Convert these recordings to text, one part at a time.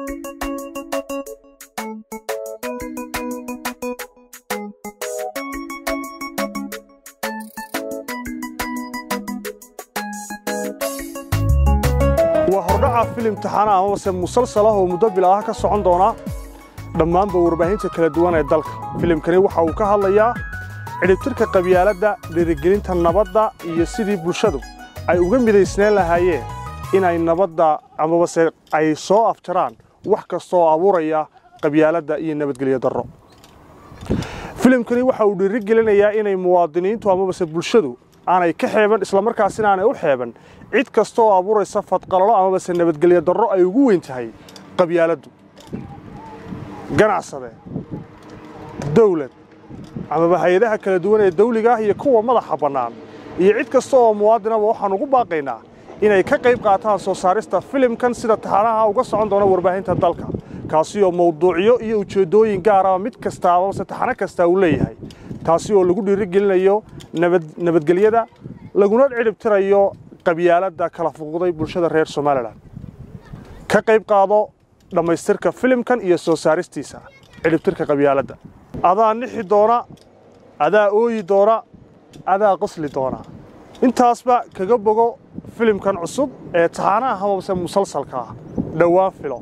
waa hordhaca filim taxana amabase musalsal ah oo muddo bil ah ka socon doona dhammaanba warbaahinta kala duwan ee dalka filimkani waxa uu ka hadlayaa cidhibtirka qabyaaladda dhiirigelinta nabadda iyo sidii bulshadu ay uga midaysneen lahaayeen inay nabadda amabase ay soo afjaraan wax kasta oo abuuraya qabyaaladda iyo nabadgelyo darro filimkani waxa uu dhiirigelinayaa inay muwaadiniintu amabase bulshadu aanay ka xeeban islamarkaasina aanay u xeeban cid kasta oo abuuraysa fadqalalo amabase nabadgelyo darro ay ugu weyn tahay qabyaaladdu ganacsade dawlad amaba hay-adaha kala duwan ee dawliga ah iyo kuwa madaxa bannaan iyo cid kasta oo muwaadinaba waxaan ugu baaqaynaa inay ka qayb qaataan soo saarista filimkan sida taxanaha uga socon doona warbaahinta dalka kaasi oo mawduucyo iyo ujeeddooyin gaaraba mid kasta amabase taxano kasta uu leeyahay taasi oo lagu dhiirigelinayo nabadgelyada laguna cidhibtirayo qabyaaladda kala fuquqday bulshada reer somalilan ka qayb qaado dhammaystirka filimkan iyo soo saaristiisa cidhibtirka qabyaaladda adaa nixi doona adaa ooyi doona adaa qosli doona intaasba kaga bogo filimkan cusub ee taxaanaha amabase musalsalka ah dhowaan filo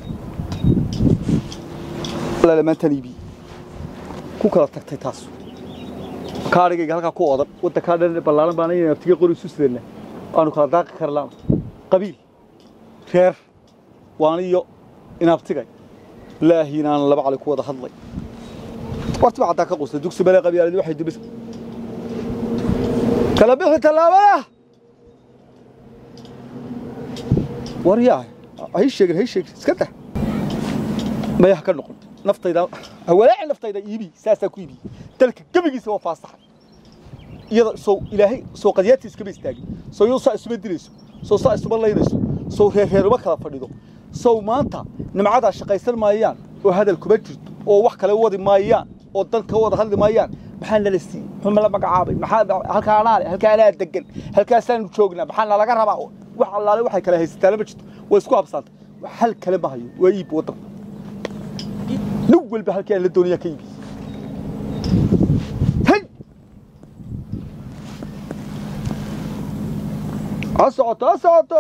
lamaantaniibi ku kala tagtay taas kaadhigayga halkaa ku odan waddankaa dhan ballaaran baana inaan abtiga qori isu sidana aanu kala daaqi karlaan qabiil reer waaniyo inaabtigay ilaahi inaan laba cali ku wada hadlay wartiba caddaa ka qusta dugsi bale qabyaaladi waxay dubis kala bixi tallaabada war yaa hay sheegin hay sheegin iska dah maya ha ka noqon naftayda hawalaaci naftayda iibi saasaa ku iibi dalka gebigiisa waa faasaxay iyada soo ilaahay soo qadiyaadtii iskama istaagin soo iyadoo saa isuma dilayso soo saa isuma laynayso soo reerreeruma kala fadhido sow maanta nimcadaa shaqaysan maayaan oo hadal kuma jirto oo wax kale wadi maayaan oo dan ka wada hadli maayaan maxaa nala siiyey muxuu nala magacaabay maxaa halkaa anaa leh halkaa anaa degan halkaasaanu joognaa maxaa nalaga rabaa wax allaale waxay kala haysataana ma jirto way isku habsaantay hal kale ma hayo waa iib waddanka nin walba halkii aan la doonayaa ka iibi hay ha socoto ha socoto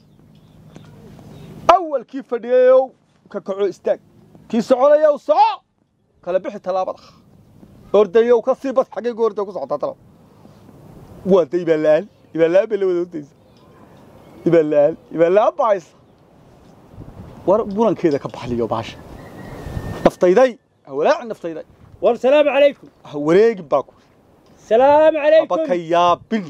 awalkii fadhiyayow ka kaco istaag kii soconayow soco kala bixi tallaabada ordayow ka sii bad xaggay gu orday ku socotaa talab waa da ibaalaan ibaalaan bay la wada ordaysa ibaalaan ibaalaan bahaysa war burankeeda ka baxliyo baasha naftayday hawalaaci naftayday war salaamu calaykum ha wareegin baa ku salaamu aba ka calaykum yaabin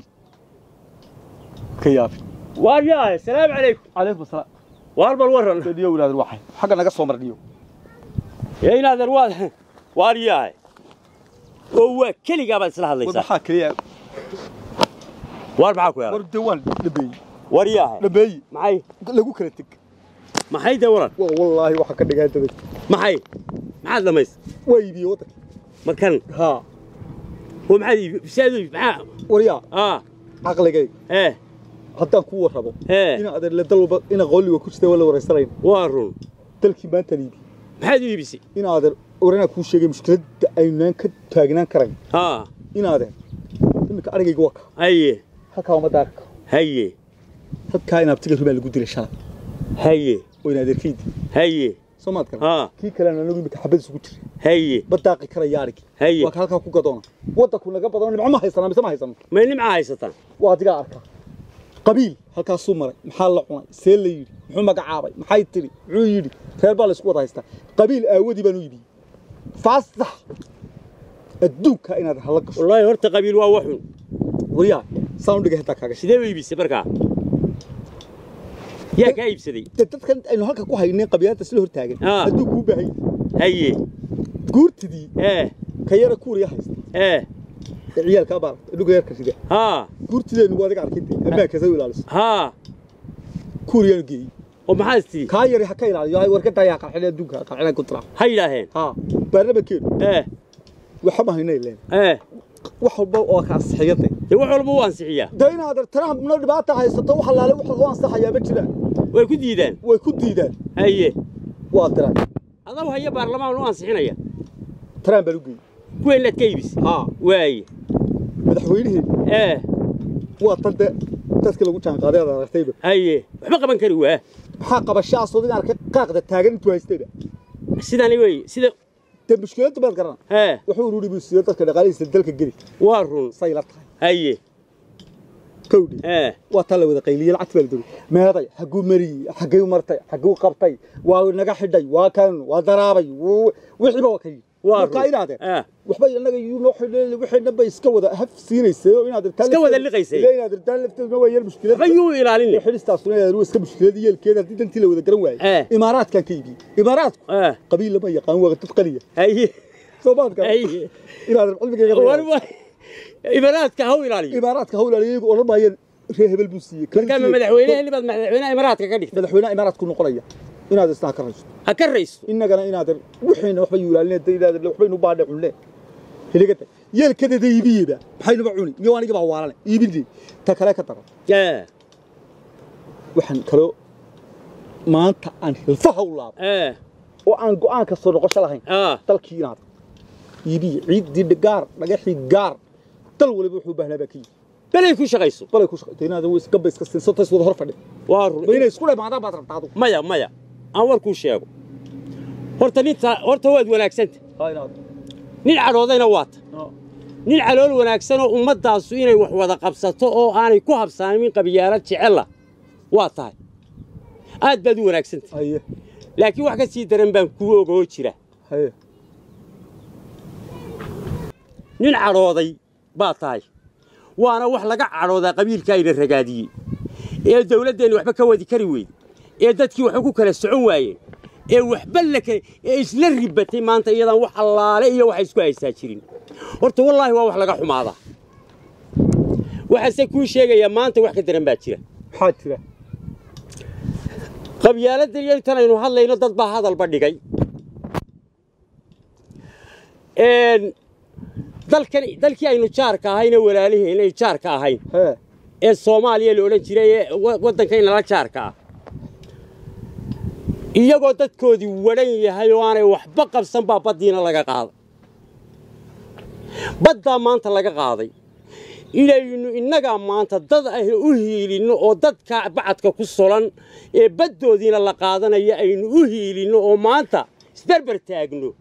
ka yaabin waar yahay salaamu calaykum calaykum asalaam waar bal warran dhiyo inaadan waxay xagga naga soo mar dhiyo ee inaadan waad waar yahay oo waa keligaa baad isla war hadlaysaa maxaa keliya waar maxaa ku war yaala dee waan dhabeeyey war yahay dhabeeyey maxay lagu kala teg maxay dee waran waa wallaahi waxa ka dhigaa dabad maxay maxaad dhamays waa iibiyey waddanka markan haa oo maxaad iibi bisaad iibi maxaa waryaa aa caqligayga ee haddaan ku warrabo ee ina adeerle dal walba ina qooliga ku jirta waa la waraysanayn waa run dalkii maantaan iibi maxaad u iibisay ina adeer waranaa kuu sheegay mushkiladda aynaan ka taagnaan karayn haa ina adeer iminka arigayga waa ka haye halkaa uma daaqi karo haye halkaa in abtiga rubaa lagu dilay shalay haye oo ina adeerkaydi haye soo maad kara haa kii kalena anagu iminka xabad isugu jira haye ma daaqi karaya arigi haye waa ka halkaa ku gadoona waddanku naga badano nimco ma haysanaa mise ma haysano may nimcaa haysataan waa adigaa arkaa qabiil halkaasuu maray maxaa la cunay see la yidhi muxuu magacaabay maxay tiri muxuu yidhi reer baa la isku wada haystaa qabiil aawadii baan u iibiyey faasax adduunka inaad hala gasho wallaahi horta qabiil waa waxun waryaa saan u dhigay hataa kaaga sidee u iibisay markaa yaa kaa iibsaday de dadkan aynu halka ku haynay qabiilada sila hortaagan Ah. adduunku u baahan yahay haye guurtidii ee ka yara kuuriya haysta ee ee ciyaalkaa baara dhuga yarka sida haa guurtideenu waa adiga arkay ammaankaasa u ilaaliso haa kuuriyaanu geeyey oo maxaad tii kaa yari ha ka ilaaliyo hay warkadaa yaa qarxinay adduunka qarxinay ku tira ha yidhaaheen haa baarlamankeenu ee waxa ma haynay leen ee wax walba oo ka ansixiyada dee wax walba u ansixiyaa de inaad Trumpna dhibaata haysato wax laale wax lagu ansaxayaa ma jiraan way ku diidaan way ku diidaan haye waa diray adaw haya baarlamaan u ansixinaya taraan baan u geeyey kuweenaad ka iibis haa waaye madaxweynihii ee waa tan de dadkii lagu jaanqaaday aad aragtayba haye waxba qaban kari waa maxaa qabashaasoo in arkay qaaqda taagan intuu haystayba sidani weeye sida dee mushkiladdu baad garana hee wuxuu ururi buu siiyey dadka dhaqaalihiisa dalka geli waa run say la tahay haye kowdhi ee waa taa la wada qayliyey lacagta baa la dogay meeday xagguu mariyey xagguu martay xagguu qabtay waa naga xidhay waa kan waa daraabay wuu- wixiiba waa ka yidhi Waa markaa run. inaadeen Ah. waxba inaga yuu noo xidhay wixina bay iska wada haf siinaysay oo inaad irtaan Iska wada liqaysay. inaad irtaan lafteeduna waa yar mushkilad waxba yuu ilaalin xilistaasuna inaad waa iska mushkilad yeelkeeda haddii dantii la wada garan Eh. waayey imaaraadkan ka iibiyey imaaraadku ee qabiil lama yaqaan waa dad qaliya haye soo baad garan haye inaad cilmigayga war wa imaraadka haw ilaaliyo imaaraadka hawlaal iyagu odhan maayeen reer hebel buu siiyey markaa ma madaxweynaha libaad madaxweynaha imaraadka ka dhigta madaxweynaha imaaraadku noqonaya inaad isna ka raysto ha ka raysto innagana inaad wixiina waxba yuulaalin inaad waxbaynu baadhe cunne hiligada yeelkadeeda iibiyeyba maxaynuba cuni miyo anigi baa waalane iibinay ta kale ka daran ee waxaan kaloo maanta aan hilfaha u laabay ee oo aan go'aan ka soo noqosho lahayn aa dalkii inaad iibiye ciiddii gaar dhagaxii gaar dal waliba wuxuu u baahnaa baa ka yimi belay ku shaqayso balay ku shaqaytay inaad gabba iska siinso tays wada hor fadhi waa ma run inay isku dhamaadaan baad rabtaa adigu maya maya aan warkuu sheego horta ninta horta waad wanaagsanta haa inaad nin cadhoodayna waata nin calool wanaagsan oo ummaddaasu inay wax wada qabsato oo aanay ku habsaamin qabyaalad jecella waa tahay aad baad u wanaagsanta haye laakiin wax ka sii daran baan kuu ogoo jira haye nin cadhooday baa tahay waana wax laga cadhoodaa qabiilka ayna ragaadiyey ee dawladdeenna waxba ka wadi kari weyde ee dadkii waxba ku kala socon waayeen ee waxba la kale ee isla ribatay maanta iyadaan wax allaale iyo waxa isku haystaa jirin horta wallaahi waa wax laga xumaadaa waxaase kuu sheegayaa maanta wax ka daran baa jira maxaa jira qabyaaladda iyo intan aynu hadlayno dad baa hadalba dhigay Een, dalkan dalkii aynu jaarka ahayna walaaliheen ay jaarka ahayn hee ee soomaaliya la odhan jiray ee wa- waddankaynala jaarka ah iyagoo dadkoodii wadhan yahay oo aanay waxba qabsan baa baddiina laga qaaday baddaa maanta laga qaaday inaynu innagaa maanta dad ah u hiilinno oo dadka bacadka ku solan ee baddoodiina la qaadanaya aynu u hiilinno oo maanta isberber taagno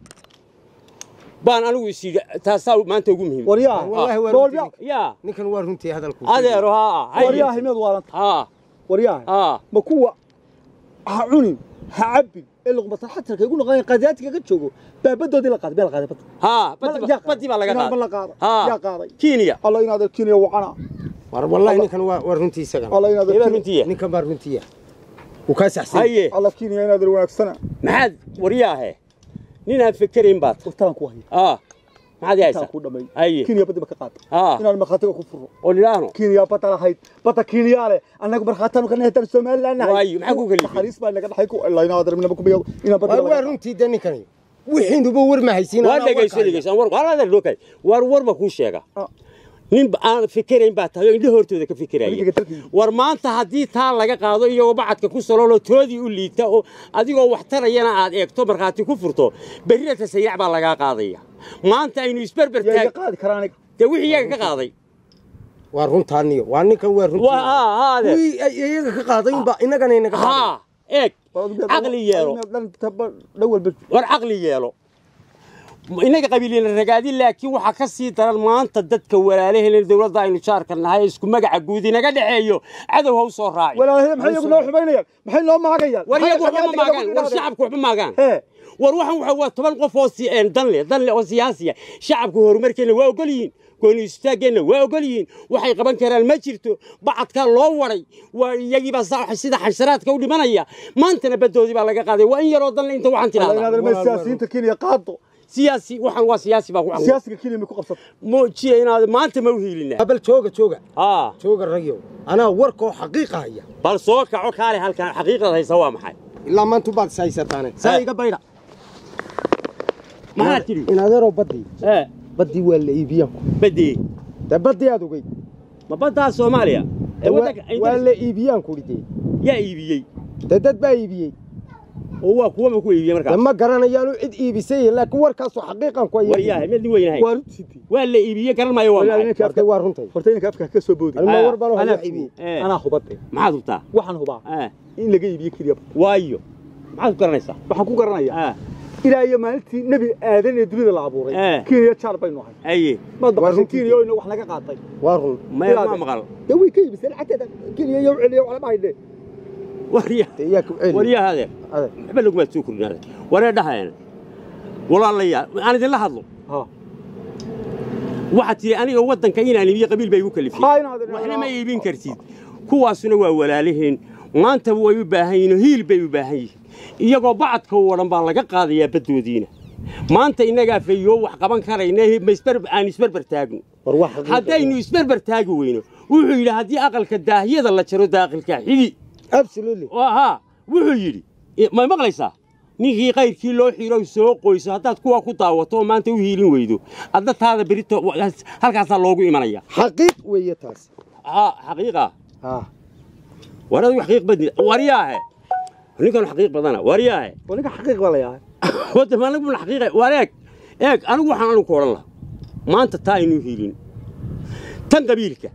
baan anigu is yidhi taasaa maanta ugu muhiim waryaa Wallaahi waa doolbiya runtii. yaa ninkan waa runtii hadalku adeero haa waryaa himeed waalanta haa waryaa haa ma kuwa ha cunin ha cabbin ee luqmatan xatarka igu noqonaya qaadiyaadka ka joogo baabadoodii la qaaday bee la qaaday badda haa Ma- baddi yaa baa- baddi baa laga qaaday. qaaday Ma la qaaday. haa Yaa qaaday. kenya alla inaad kenya wacana war wallahi ninkan waa waa runtii isagan alla inaad Eebaa runtiya ninkan baa runtiya wuu kaa saxsan haye alla kenya inaad wanaagsana maxaad waryaahe nin aan fikerayn baad waqtaan ku haya aa maxaad intaan haysaa ku dhamay haye kenya badda ba ka qaaday haa inaan markhaatiga ku furo oo nidhaahno kenya badda lahayd badda kenya leh annagu markhaataanu ka nahay tan somaliland nahay Waayo, maxaa ku kalifay? naxariis baa naga dhaxay ku alla inaad minaba ku biyo inaan badda war laga waa qaaday. runtii de ninkani wixiinuba war ma haysiin waa dhegayso dhegayso war waa adeer dhokay war war ma kuu sheega Ah. nin ba- aan fikerayn baa tahay oo indho hortooda ka fikiraya Adiga dalkayga. war maanta haddii taa laga qaado iyagoo bacadka ku sololoo toodii u liita oo adigoo wax tarayana aad eegto markhaati ku furto berrina tasayac baa lagaa qaadaya maanta aynu isberber yaa iga taag qaadi karaa aniga dee wixii iyaga ka qaaday waa runtaaniyo waa ninkan waa waa runtii haa haa adeer wii ay iyaga ka qaadaynba innagana inaga qaaday haa eeg caqli yeelo dhawalba war caqli yeelo inaga qabiilina ragaadi laakiin waxaa ka sii daran maanta dadka walaalaheen dowladda aynu jaarka nahay ee isku magaca guud inaga dhexeeyo cadow ha u soo raaci walaalahey maxay iyagu noo xumaynayaan maxay noo maagayaan war iyagu Maxay waxba ma qabyaalada maagaan inaga war ku shacabku waxba maagaan Hee. war waxan waxa waa toban qof oo si een dan leh dan leh oo siyaasiya shacabku horumarkeena waa ogol yihiin gooni istaageenna waa ogol yihiin waxay qaban karaan ma jirto bacadkaa loo waday waa iyagiibaa sa- sida xansharaadka u dhimanaya maantana baddoodii baa laga qaaday waa in yaroo dan leh inta waxaan Alla tidhahdaa inaad ma siyaasiyiinta Kenya qaado siyaasi waxaan waa siyaasi baa ku caqli siyaasiga Kenya ma ku qabsato muujiya inaad maanta ma u hiilinaa bal jooga jooga haa jooga ragyow anaa warkoo xaqiiqa haya bal soo kaco kaale halkan xaqiiqada haysa waa maxay ilaa maanta baad is haysataane saa Eh. iga baydha maxaad tidhi in adeeroo baddii ee baddii waa la iibiyanku badii dee baddii aad ogeyd ma baddaa soomaaliya ee waddanka waa la iibiyaan kudhi dee yaa iibiyey dee dad baa iibiyey oo waa kuwa ma ku iibiyey markaa ma garanayaanu cid iibisay laakiin warkaasoo xaqiiqan ku war yahay mid weynahay waa runtii waa la iibiyey garan maayo waa Walaal, maxay ninka horta waa runtay horta inanka afka ka soo boodi anuma Ah, war baan anaa wax iibiyey Eh. anaa hubadde maxaad hubtaa waxaan hubaa Ah, in laga iibiyo keliya waayo maxaad ku garanaysaa waxaan ku garanayaa Ah, ilaa iyo maalintii nebi aadan ee dunida la abuuray Eh. kenya jaar baynu ahay aye maad Waa baqashay runtii. kenya oo ina wax naga qaatay waa run maya ma maqal dee way ka iibisay lacagteeda kenya iyo celiya wax lama haydhe warya dee iyaa ku celi waryaha adeer adeer waxba lagumaad soo kordhin adeer waree dhahayana walaalayaal aan idinla hadlo ha waxaad tihi aniga waddanka inaan iibiyo qabiil bay igu kalifiyey Ha, inaad- waxna ma iibin kartid kuwaasuna waa walaaliheen maantaba way u baahan yihiin oo hiil bay u baahan yihiin iyagoo bacadka oo dhan baa laga qaadayaa baddoodiina maanta innagaa fayoo wax qaban karayna ma isbar- aan isbarbar taagno war wax xaqiiqan. haddaynu isbarbar taagi weyno wuxuu yidhi haddii aqalka daahiyada la jaro daaqilka xigi absolutely oo ahaa wuxuu yidhi ma maqlaysaa ninkii kayrkii loo xiro soo qoyso haddaad kuwa ku daawato oo maanta u hiilin weydo adna taada berito halkaasaa loogu imanaya xaqiiq weeye taas haa xaqiiqa ha war adigu xaqiiq badni waryaahe ninkan xaqiiq badana waryaahe waa ninka xaqiiq baa la yahay wada maaligu xaqiiqa wareeg eeg anigu waxaan anigu ku odhan lahaa maanta taa aynu hiilin tan qabiilka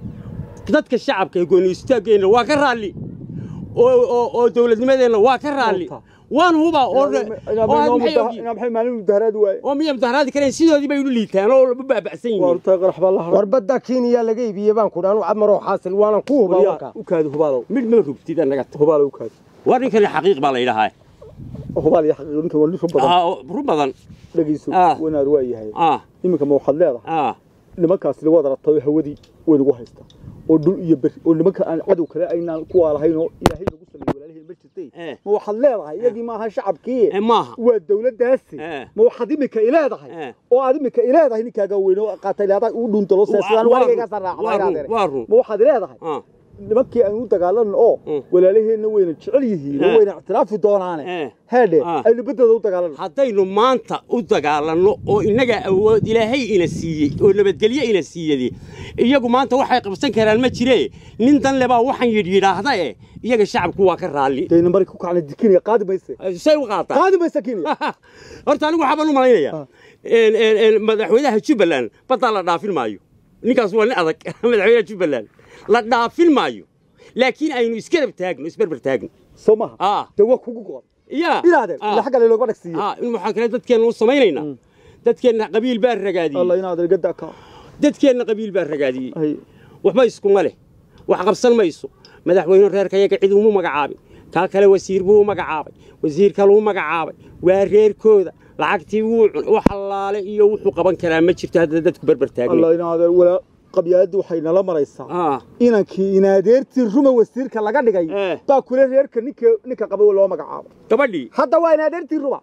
dadka shacabka ee gooni istaageenna waa ka raalli oo oo oo dawladnimadeenna waa ka raalli Horta. waan huba oo oo aad maxay ogyihiin? inaa maxay maalin mudaharaadi waaye oo miya mudaharaadi kareen sidoodii bay u liitaan oo u baaba'san waa yihiin horta qarax baa la haray war badda kenya laga iibiyey baan ku dhaanu camaroo xaasil waanan ku hubaa waryaa warkaa u kaadi hubaalow mid ma rugtid annaga hubaalow u kaadi war ninkani xaqiiq baa la yidhahaa hubaal iyo xaqiiq ninka waa nin run badan Ah, oo run badan dhegeyso Ah. wanaad waa yahay ah iminka ma waxaad leedahay ah nimankaasi lagu wada rabtay hawadii way nagu haystaa oo dhul iyo beri oo nimanka aan cadow kale aynaan kuwaa lahayn oo ilaahay nagu sameeyey walaaliheen ma jirtay Eh. ma waxaad leedahay iyagii maaha shacabkii ee maaha waa dawladdaasi Eh. ma waxaad imika ileedahay Eh. oo aad imika ileedahay ninkaaga weyn oo qaatay leedahay uu dhuuntalo Waa- sidaan waa warigayga run, waa run, saraaxay waa run. ma waxaad ileedahay ah nimankii aan u dagaalanno oo Mm. walaalaheenna wayna jecel yihiin oo Eh. wayna ictiraafi doonaane Eh. heedhe Ah. aynu beddooda u dagaalanno haddaynu maanta u dagaalanno oo innaga awood ilaahay ina siiyey oo nabadgelyo ina siiyade iyagu maanta waxay qabsan karaan ma jiree nin dan lebaa waxaan yidh yidhaahda eh iyaga shacabku waa ka raalli dayna mari ku kacna dikinaya qaadi mayse say u qaataa qaadi mayse kenya horta anigu waxaabaan u malaynayaa een, een, een, madaxweynaha jubbaland baddaa la dhaafin maayo ninkaas waa nin adag madaxweynaha jubbaland la dhaafin maayo laakiin aynu isgarab taagno isberber taagno soo maha ah dee waa kugu go'an yaa inaadeen Ah. ila xagga leelooga dhagsiiye ah in waxaan kale dadkeenna u samaynaynaa dadkeenna qabiil baa ragaadiyey alla inaadeen gadda ka dadkeenna qabiil baa ragaadiyey hay waxba iskuma leh wax qabsan mayso madaxweyne reerkayaga cid umu magacaabin kaa kale wasiir buu u magacaabay wasiir kaluu magacaabay waa reerkooda lacagtii wuu cun wax allaale iyo wuxuu qaban karaa ma jirto hadda dadku berber taagna alla inaadeen walaa qabyaaladii waxay nala maraysaa ah inankii inaadeertii ruma wasiirka laga dhigay Eh. baa kule reerka ninka ninka qaba loo magacaabo gabadhii hadda waa inaadeertii ruma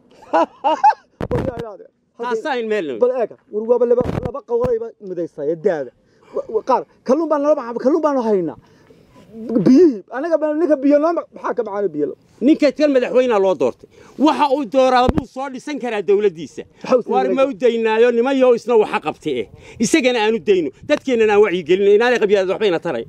Walaa inaadeen. Halkay- taasaa in meel bal eega war waaba laba laba qowlayba midaysay daada Wa- wa- qaar kalluun baan nala maxaa kalluun baanu haynaa biyihii anaga baan ninka biyo noo ma- maxaa ka macaana biyo la- ninka kan madaxweynea loo doortay waxa uu dooraa buu soo dhisan karaa dawladdiisa Maxaa u sii waar ma u daynaayo nimayo isna waxa qabta eh isagana aanu dayno dadkeennana aan wacyigelino inaanay qabyaalad waxbayna taray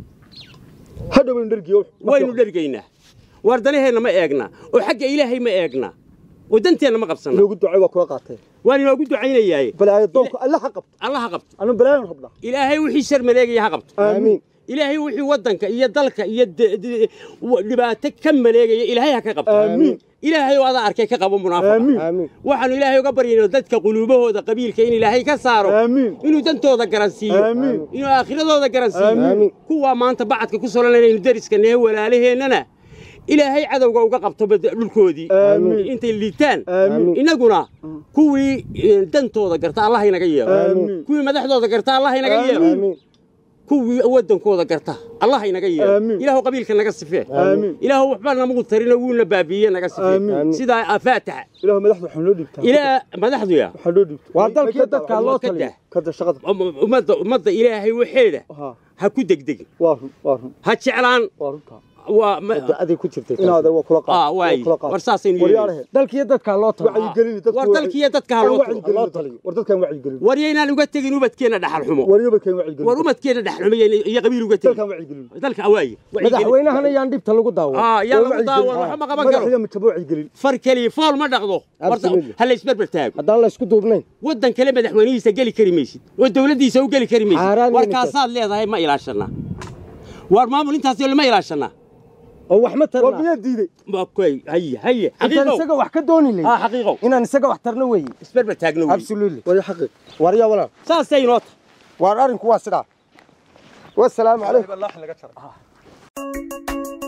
hadhow baynu dhergiyo waynu dhergaynaa waar danaheenna ma eegnaa oo xagga ilaahay ma eegnaa oo danteenna ma qabsanna inoogu ducay waa kula qaatee waan inoogu ducaynayaaye balaayo doonku alla ha qabto alla ha qabto anu balaayon rabnaa ilaahay wixii shar maleegaya ha qabto aamiin ilaahay wixii waddanka iyo dalka iyo de- de- wa- dhibaato ka maleegaya ilaahay ha ka qabto Aamiin. ilaahay oo adaa arkay ka qabo munaafaqa aamiin aamiin waxaanu ilaahay uga baryaynaa dadka quluubahooda qabiilka in ilaahay ka saaro Aamiin. inuu dantooda garansiiyo Aamiin. inuu aakhiradooda garansiiyo Aamiin. kuwaa maanta bacadka ku solanaynu deriska nehe walaalaheennana ilaahay cadowga uga qabto bad- dhulkoodii Aamiin. intay liitaan Aamiin. innaguna kuwii eh, dantooda garta allah inaga yeelo Aamiin. kuwii madaxdooda garta allah inaga yeelo aamiin kuwii waddankooda garta allah inaga yeelo Aamiin. ilaahu qabiilka naga sifee Aamiin. ilaahu waxba namagu tarino wuuna baabiiye naga sifee Aamiin. sidaa faataxa ilaahu madaxda waxaa noo dhiibtaa ilaa madaxduya waxaa noo dhiibtaa waa dalkii dadka loo ka taliyo dah kada shaqada ummadda ummadda ilaahay waxeeda ha ha ku degdegin waa run waa run ha jeclaan waa runta waa ma- adig ku jirtay inaad waa kula qaad ah waay waa kula qaad war saasaynu waryaalahe yeelay dalkiyo dadkaa loo tago wacyigelin dadku war dalkiiyo dadka ha loo wacyi tago. gelin dadka. war dadkan wacyigelin war yaynaan uga tegin ubadkeenna dhaxal xumo waryoba kan wacyigelin war umadkeenna dhaxal xumo yayna- iyo qabiil uga dalkan tegin wacyigelin dalka waaye madaxweynahana yaan dhibta lagu daawo ah yaa lagu daawan waxa ma qaban karo madaxda mitaba wacyigelin far keliya fool ma dhaqdo Horta, Absolutely. ha la isberber taago haddaan la isku duubnayn waddan kale madaxweynihiisa geli kari maysid oo dawladdiisa u geli kari maysid Xaaraan war weyn kaasaad leedahay ma ilaashanaa war maamul intaas lama ilaashanaa oo wax ma war tarna miyaa diiday okay haye haye intaan xaqiiqow isaga wax ka dooni ah lahayn xaqiiqow inaan isaga wax tarno weeye isberber taagno wey absolutely warya xaqi warya walaal saasay inoo tahay waar arrinku waa sidaa wasalaamu calaykum laga jaray